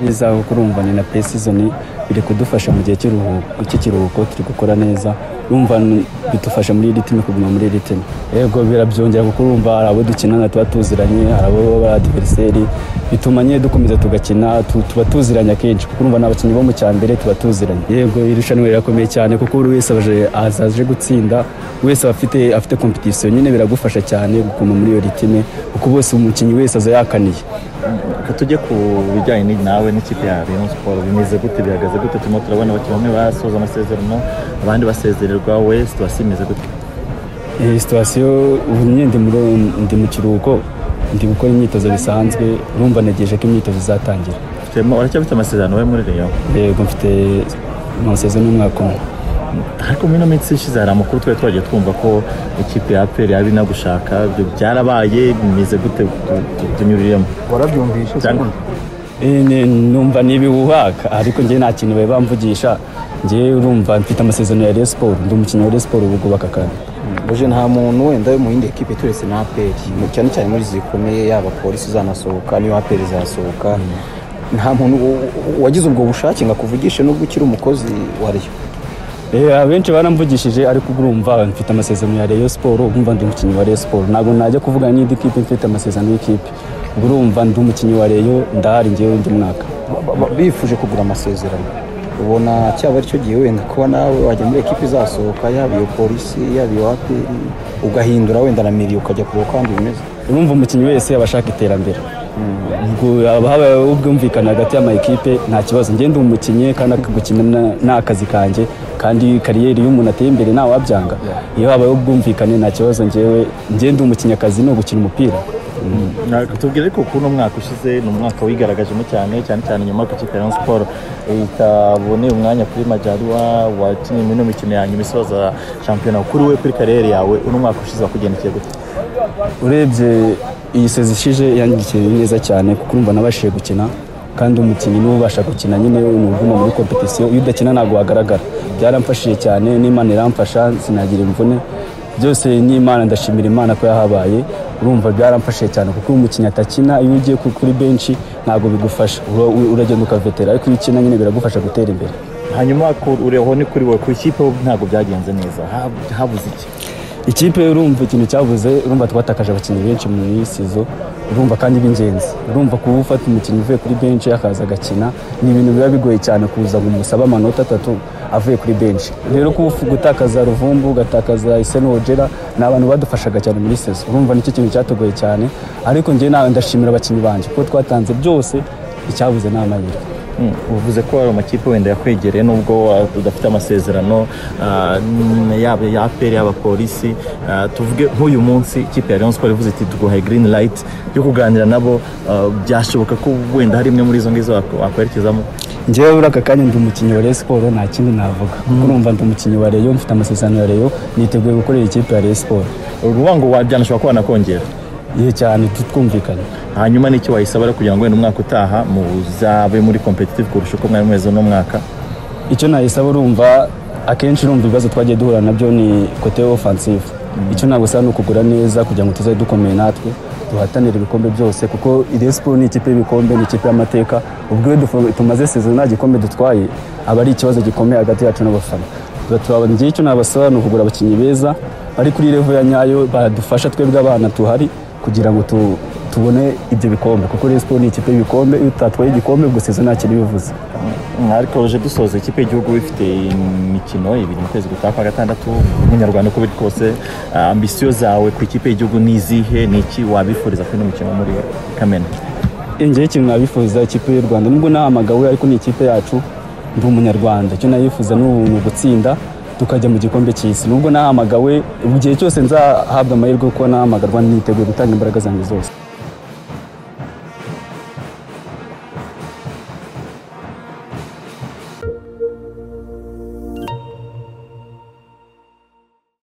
n'izawe kuko urumva ni na pay season biri kudufasha mu gihe cy'iruhuko cy'ikiruhuko turi gukora neza urumva bidufasha muri iri timu kuguma muri iri timu yego birabyongera kuko urumva hari abo dukinana tuba tuziranye hari abo baba adiveriseri bituma nyine dukomeza tugakina tu- tuba tuziranye akenshi kuko urumva ni abakinnyi bo mu cya mbere tuba tuziranye yego iri rushanwa rirakomeye cyane kuko buri wese aje aza aje gutsinda buri wese aba afite afite competition nyine biragufasha cyane gukoma muri iyo ritime kuko bose umukinnyi wese aza yakaniye reka tujye ku bijyanye ni- nawe n'ikipe ya Rayon Sports bimeze gute bihagaze gute turimo turabona abakinnyi bamwe basoza amasezerano abandi basezererwa we situwasiyo imeze gute iyi situwasiyo ubu nyine ndi muri- ndi mu kiruhuko ndi gukora imyitozo bisanzwe urumva ntegereje ko imyitozo izatangira Ufitemo- uracyafite amasezerano we muri Rayon yego mfite amasezerano y'umwaka umwe ariko muri ino minsi ishize hari amakuru twari twagiye twumva ko ikipe ya APR yaba inagushaka ibyo byarabaye bimeze gute Tu- tu- tunyuriremo warabyumvishe cyangwa Eh, ni- numva ni ibihuhaka ariko njye nta kintu bari bamvugisha njye urumva mfite amasezerano ya Rayon Sport ndi umukinnyi wa Rayon Sport ubu bwubaka kandi buje nta muntu wenda mu yindi ekipe turetse na aperi cyane cyane muri izi zikomeye yaba polisi izanasohoka n'iyo aperi izasohoka nta muntu u- u- wagize ubwo bushake ngo akuvugishe nubwo ukiri umukozi wa riyo Eh, abenshi baramvugishije ariko ubu urumva mfite amasezerano ya Rayon Sport urumva ndi umukinnyi wa Rayon Sport ntabwo najya kuvuga n'indi kipe mfite amasezerano y'ikipe ubwo urumva ndi umukinnyi wa Rayon ndahari njyewe undi mwaka Ba- ba- ba- bifuje kugura amasezerano ubona cyaba aricyo gihe wenda kuba nawe wajya muri ekipe izasohoka yaba iyo polisi yaba iyo aperi ugahindura wenda na miriyo ukajya kureba uko ahandi bimeze urumva umukinnyi wese aba ashaka iterambere ubwo haba habayeho ubwumvikane hagati y'amakipe nta kibazo ngende umukinnyi kandi aka- gukina na- ni akazi kanjye kandi kariyeri iyo umuntu ateye imbere nta wabyanga iyo habayeho ubwumvikane nta kibazo njyewe ngende umukinnyikazi ni ugukina umupira Ntabwo tubwire ariko ukuntu umwaka ushize ni umwaka wigaragajemo cyane cyane cyane nyuma ku ikipe ya Rayon Sports itaboneye umwanya kuri Majaliwa wakinnye muri ino mikino ya nyuma isoza shampiyona kuri we kuri kariyeri yawe uno mwaka ushize wakugendekeye gute urebye iyi sezi ishize yandikiye neza cyane kuko urumva nabashije gukina kandi umukinnyi niwe ubasha gukina nyine ni uguma muri kompetisiyo iyo udakina ntabwo wagaragara byaramfashije cyane n'imana iramfasha sinagira imvune byose n'imana ndashimira imana ko yahabaye urumva byaramfashije cyane kuko iyo umukinnyi atakina iyo ugiye ku- kuri benshi ntabwo bigufasha Ura- uragenda ukavetera ariko iyo ukina nyine biragufasha gutera imbere hanyuma ku- ureho ni kuri wowe ku ikipe ho ntabwo byagenze neza Ha- habuze iki ikipe urumva ikintu cyabuze urumva twatakaje abakinnyi benshi mu isizo urumva kandi b'ingenzi urumva kuba ufata umukinnyi uvuye kuri benshi akaza agakina ni ibintu biba bigoye cyane kuza ngo umusabe amanota atatu avuye kuri benshi rero kuba ufu- gutakaza ruvumbu ugatakaza iseno wogera ni abantu badufashaga cyane muri sezo urumva nicyo kintu cyatugoye cyane ariko njye nawe ndashimira abakinnyi banjye kuko twatanze byose icyabuze ni amahirwe Mm, uvuze ko hari amakipe wenda yakwegereye nubwo ah, udafite amasezerano ah, n- yaba ya APR yaba polisi Ah, tuvuge nk'uyu munsi ikipe ya Rayon Sports ivuze iti tuguhaye green light yo kuganira nabo ah, byashoboka ko wenda hari imwe muri izo ngizo wak- wakwerekezamo njyewe muri aka kanya ndi umukinnyi wa Rayon Sport nta kindi navuga kuko urumva ndi umukinnyi wa Rayon mfite amasezerano ya Rayon niteguye gukorera ikipe ya Rayon Sport uruvuga ngo wa- byanashobora kuba wanakongera iyo cyane tutwumvikanye hanyuma n'icyo wayisaba rero kugira ngo wenda umwaka utaha muzabe muri competitive kurusha uko mwari mumeze uno mwaka icyo nayisaba urumva akenshi urumva ibibazo twagiye duhura nabyo ni kote ofansive icyo nagusaba ni ukugura neza kugira ngo tuzajye dukomeye natwe duhatanire ibikombe byose kuko iresiporo ni ikipe y'ibikombe ni ikipe y'amateka ubwo iyo dufo- tumaze sezo nta gikombe dutwaye aba ari ikibazo gikomeye hagati yacu n'abafana Tuba- njye icyo nabasaba ni ukugura abakinnyi beza bari kuri revo ya nyayo badufasha twebwe abana tuhari kugira ngo tu- tubone ibyo bikombe kuko resiporo ni ikipe y'ibikombe iyo utatwaye igikombe ubwo sezo nta kintu bivuze Mm, ariko uje dusoza ikipe y'igihugu bifite imikino ibiri mu kwezi gutaha kwa gatandatu umunyarwanda uko biri kose ah, ambisiyo zawe ku ikipe y'igihugu ni izihe ni iki wabifuriza kuri ino mikino muri kamena njyewe ikintu nabifuza ikipe y'u rwanda nubwo nahamagawe ariko ni ikipe yacu ndi umunyarwanda icyo nayifuza ni ubu- ni ugutsinda tukajya mu gikombe cy'isi nubwo nahamagawe igihe cyose nzahabwa amahirwe yo kuba nahamagarwa niteguye gutanga imbaraga zanjye zose